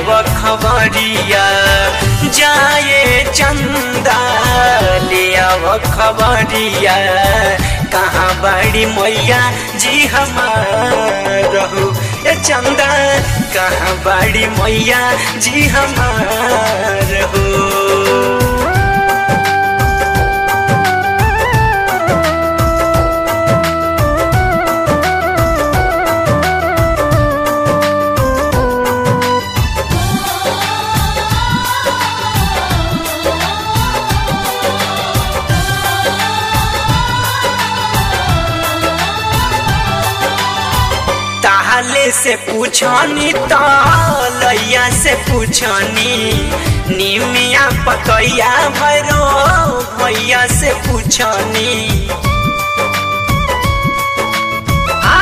अब खबरिया जाए चंदा ले अब खबरिया कहाँ बड़ी मैया जी हमार हो ए चंदा कहाँ बड़ी मैया जी हमार हो ताहले से पूछनी तो लैया से पूछनी निमिया पकैया भैरो भैया से पूछनी आ,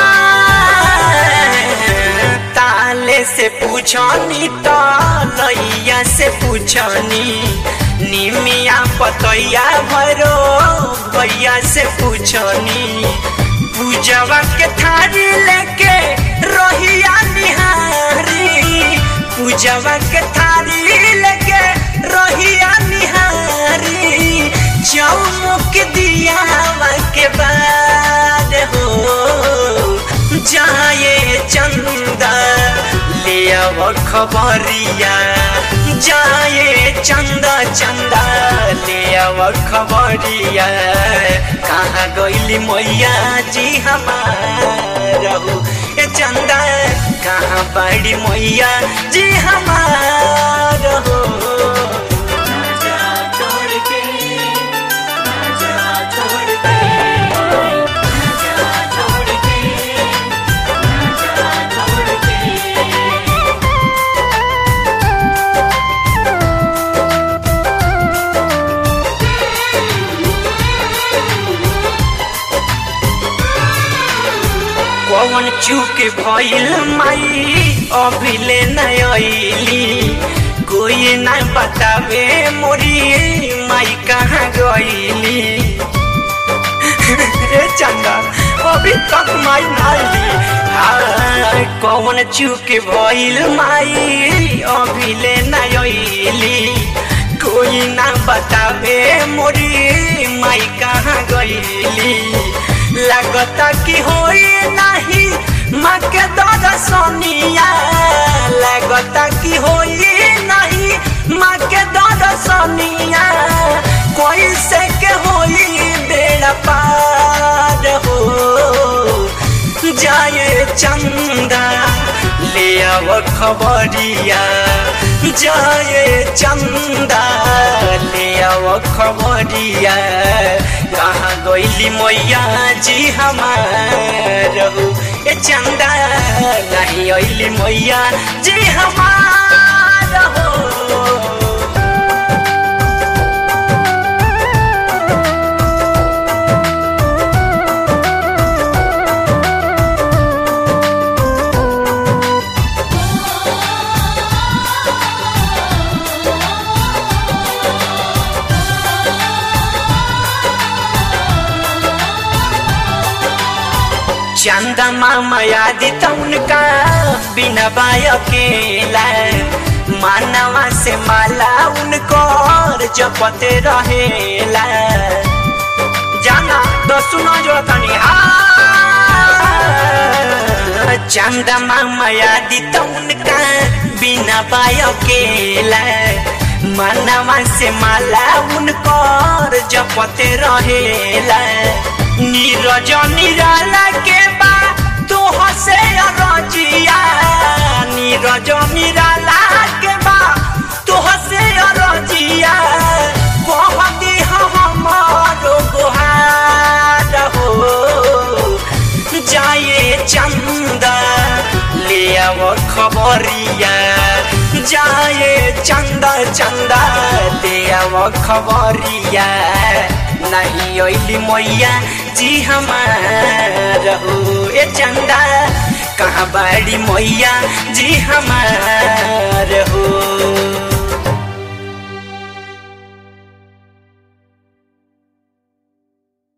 ताले से पूछनी तो लैया से पूछनी निमिया पकैया भैरो भैया से पूछनी पूजवा के थारी लेके रोहिया निहारी पूजवा के थारी लेके रोहिया निहारी चौमुख दिया के बाद हो जाए चंदा ले अब खबरिया जाए चंदा चंदा ले अब खबरिया कहाँ गईली मैया जी हमार हो ए चंदा कहाँ बड़ी मैया जी हमार हो कौन चूक भइल माई अभिले नयली कोई न बतावे मोरी माई कहाँ गईली ए चंदा अभी तक माई नाइली कौन चूक भइल माई अभिले नयली कोई न बतावे मोरी माई कहाँ गईली लगता कि होई नहीं माँ के दर्शनिया लगता कि होई नहीं माँ के दर्शनिया कोई से के होई बेड़ा पार हो जाए चंदा ले अब खबरिया जाए चंदा ले अब खबरिया कहाँ गईली मैया जी हमार हो ए चंदा नहीं अली मैया जी हमार हो चंदा मामा याद उनका बिना बाय अकेला मानवा से माला उनको जपते रहेला जाना तो सुनो जो तनी आ चंदा मामा याद उनका बिना बाय अकेला मानवा से माला उनको जपते रहेला नीरज निराला के बा तो हसे रजिया नीरज निराला के बा तो हसे रजिया कहती हमारो गुहार हो जाए चंदा ले अब खबरिया जाए चंदा चंदा ले अब खबरिया नहीं अली मैया जी हमार हो ए चंदा कहाँ बड़ी मैया जी हमार हो